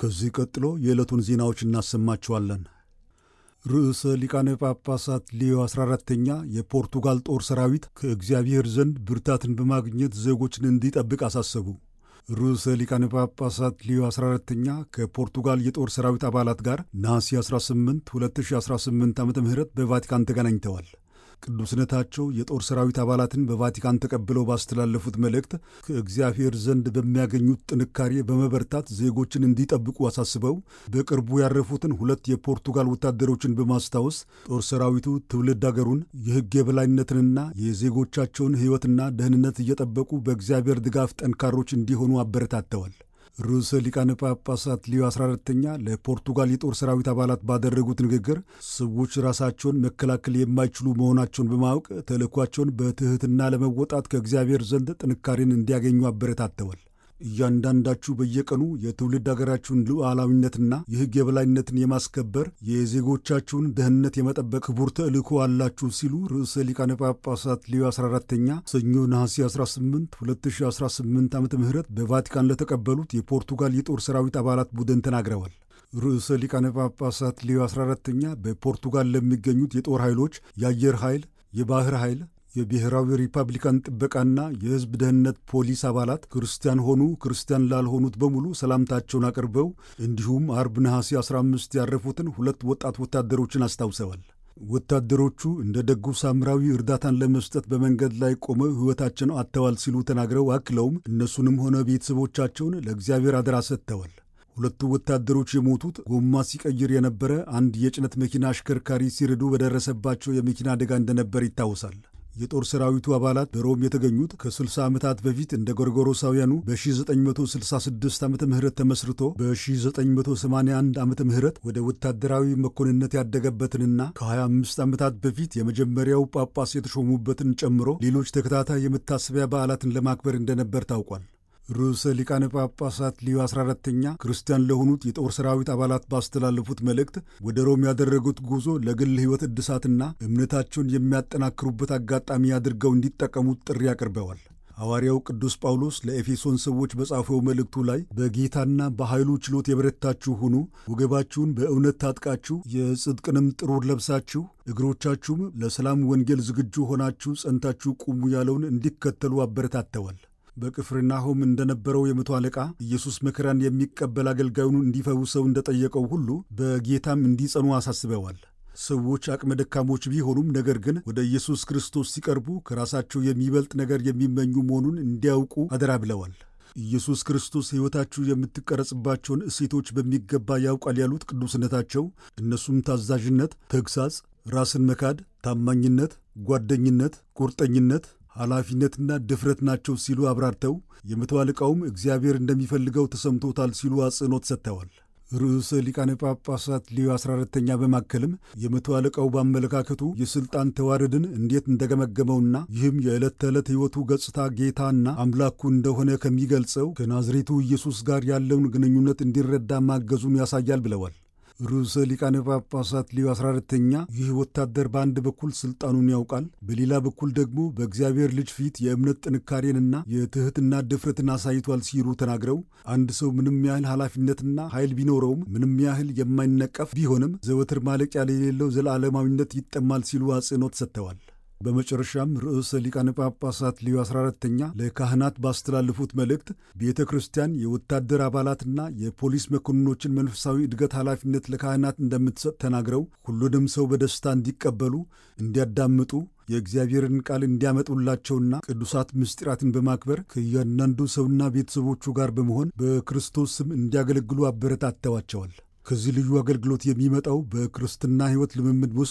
ከዚህ ቀጥሎ የዕለቱን ዜናዎች እናሰማችኋለን። ርዕሰ ሊቃነ ጳጳሳት ሊዮ 14ተኛ የፖርቱጋል ጦር ሰራዊት ከእግዚአብሔር ዘንድ ብርታትን በማግኘት ዜጎችን እንዲጠብቅ አሳሰቡ። ርዕሰ ሊቃነ ጳጳሳት ሊዮ 14ተኛ ከፖርቱጋል የጦር ሰራዊት አባላት ጋር ነሐሴ 18 2018 ዓ ም በቫቲካን ተገናኝተዋል። ቅዱስነታቸው የጦር ሰራዊት አባላትን በቫቲካን ተቀብለው ባስተላለፉት መልእክት ከእግዚአብሔር ዘንድ በሚያገኙት ጥንካሬ በመበርታት ዜጎችን እንዲጠብቁ አሳስበው በቅርቡ ያረፉትን ሁለት የፖርቱጋል ወታደሮችን በማስታወስ ጦር ሰራዊቱ ትውልድ አገሩን የሕግ የበላይነትንና የዜጎቻቸውን ሕይወትና ደህንነት እየጠበቁ በእግዚአብሔር ድጋፍ ጠንካሮች እንዲሆኑ አበረታተዋል። ርዕሰ ሊቃነ ጳጳሳት ሊዮ 14ተኛ ለፖርቱጋል የጦር ሰራዊት አባላት ባደረጉት ንግግር ሰዎች ራሳቸውን መከላከል የማይችሉ መሆናቸውን በማወቅ ተልዕኳቸውን በትሕትና ለመወጣት ከእግዚአብሔር ዘንድ ጥንካሬን እንዲያገኙ አበረታተዋል። እያንዳንዳችሁ በየቀኑ የትውልድ አገራችሁን ሉዓላዊነትና የሕግ የበላይነትን የማስከበር የዜጎቻችሁን ደህንነት የመጠበቅ ክቡር ተልዕኮ አላችሁ ሲሉ ርዕሰ ሊቃነ ጳጳሳት ሊዮ 14ተኛ ሰኞ ነሐሴ 18 2018 ዓ ም በቫቲካን ለተቀበሉት የፖርቱጋል የጦር ሰራዊት አባላት ቡድን ተናግረዋል። ርዕሰ ሊቃነ ጳጳሳት ሊዮ 14ተኛ በፖርቱጋል ለሚገኙት የጦር ኃይሎች የአየር ኃይል፣ የባህር ኃይል የብሔራዊ ሪፐብሊካን ጥበቃና የሕዝብ ደህንነት ፖሊስ አባላት ክርስቲያን ሆኑ ክርስቲያን ላልሆኑት በሙሉ ሰላምታቸውን አቅርበው እንዲሁም አርብ ነሐሴ 15 ያረፉትን ሁለት ወጣት ወታደሮችን አስታውሰዋል። ወታደሮቹ እንደ ደጉ ሳምራዊ እርዳታን ለመስጠት በመንገድ ላይ ቆመው ሕይወታቸውን አጥተዋል ሲሉ ተናግረው አክለውም እነሱንም ሆነ ቤተሰቦቻቸውን ለእግዚአብሔር አደራ ሰጥተዋል። ሁለቱ ወታደሮች የሞቱት ጎማ ሲቀይር የነበረ አንድ የጭነት መኪና አሽከርካሪ ሲርዱ በደረሰባቸው የመኪና አደጋ እንደነበር ይታወሳል። የጦር ሰራዊቱ አባላት በሮም የተገኙት ከ60 ዓመታት በፊት እንደ ጎርጎሮሳውያኑ በ1966 ዓመተ ምህረት ተመስርቶ በ1981 ዓመተ ምህረት ወደ ወታደራዊ መኮንነት ያደገበትንና ከ25 ዓመታት በፊት የመጀመሪያው ጳጳስ የተሾሙበትን ጨምሮ ሌሎች ተከታታይ የመታሰቢያ በዓላትን ለማክበር እንደነበር ታውቋል። ርዕሰ ሊቃነ ጳጳሳት ሊዮ 14ተኛ ክርስቲያን ለሆኑት የጦር ሰራዊት አባላት ባስተላለፉት መልእክት ወደ ሮም ያደረጉት ጉዞ ለግል ሕይወት እድሳትና እምነታቸውን የሚያጠናክሩበት አጋጣሚ አድርገው እንዲጠቀሙት ጥሪ አቅርበዋል። ሐዋርያው ቅዱስ ጳውሎስ ለኤፌሶን ሰዎች በጻፈው መልእክቱ ላይ በጌታና በኃይሉ ችሎት የበረታችሁ ሁኑ፣ ወገባችሁን በእውነት ታጥቃችሁ፣ የጽድቅንም ጥሩር ለብሳችሁ፣ እግሮቻችሁም ለሰላም ወንጌል ዝግጁ ሆናችሁ ጸንታችሁ ቁሙ ያለውን እንዲከተሉ አበረታተዋል። በቅፍርናሆም እንደነበረው የመቶ አለቃ ኢየሱስ መከራን የሚቀበል አገልጋዩን እንዲፈውሰው እንደጠየቀው ሁሉ በጌታም እንዲጸኑ አሳስበዋል። ሰዎች አቅመ ደካሞች ቢሆኑም ነገር ግን ወደ ኢየሱስ ክርስቶስ ሲቀርቡ ከራሳቸው የሚበልጥ ነገር የሚመኙ መሆኑን እንዲያውቁ አደራ ብለዋል። ኢየሱስ ክርስቶስ ሕይወታችሁ የምትቀረጽባቸውን እሴቶች በሚገባ ያውቃል ያሉት ቅዱስነታቸው እነሱም ታዛዥነት፣ ተግሳጽ፣ ራስን መካድ፣ ታማኝነት፣ ጓደኝነት፣ ቁርጠኝነት ኃላፊነትና ድፍረት ናቸው ሲሉ አብራርተው የመቶ አለቃውም እግዚአብሔር እንደሚፈልገው ተሰምቶታል ሲሉ አጽንኦት ሰጥተዋል። ርዕሰ ሊቃነ ጳጳሳት ሊዮ 14ተኛ በማከልም የመቶ አለቃው በአመለካከቱ የሥልጣን ተዋረድን እንዴት እንደገመገመውና ይህም የዕለት ተዕለት ሕይወቱ ገጽታ ጌታና አምላኩ እንደሆነ ከሚገልጸው ከናዝሬቱ ኢየሱስ ጋር ያለውን ግንኙነት እንዲረዳ ማገዙን ያሳያል ብለዋል። ርዕሰ ሊቃነ ጳጳሳት ሊዮ 14ተኛ ይህ ወታደር በአንድ በኩል ስልጣኑን ያውቃል፣ በሌላ በኩል ደግሞ በእግዚአብሔር ልጅ ፊት የእምነት ጥንካሬንና የትሕትና ድፍረትን አሳይቷል ሲሉ ተናግረው አንድ ሰው ምንም ያህል ኃላፊነትና ኃይል ቢኖረውም ምንም ያህል የማይነቀፍ ቢሆንም ዘወትር ማለቂያ የሌለው ዘላለማዊነት ይጠማል ሲሉ አጽንኦት ሰጥተዋል። በመጨረሻም ርዕሰ ሊቃነ ጳጳሳት ሊዮ 14ተኛ ለካህናት ባስተላለፉት መልእክት ቤተ ክርስቲያን የወታደር አባላትና የፖሊስ መኮንኖችን መንፈሳዊ እድገት ኃላፊነት ለካህናት እንደምትሰጥ ተናግረው ሁሉንም ሰው በደስታ እንዲቀበሉ፣ እንዲያዳምጡ የእግዚአብሔርን ቃል እንዲያመጡላቸውና ቅዱሳት ምስጢራትን በማክበር ከእያንዳንዱ ሰውና ቤተሰቦቹ ጋር በመሆን በክርስቶስ ስም እንዲያገለግሉ አበረታተዋቸዋል። ከዚህ ልዩ አገልግሎት የሚመጣው በክርስትና ሕይወት ልምምድ ውስጥ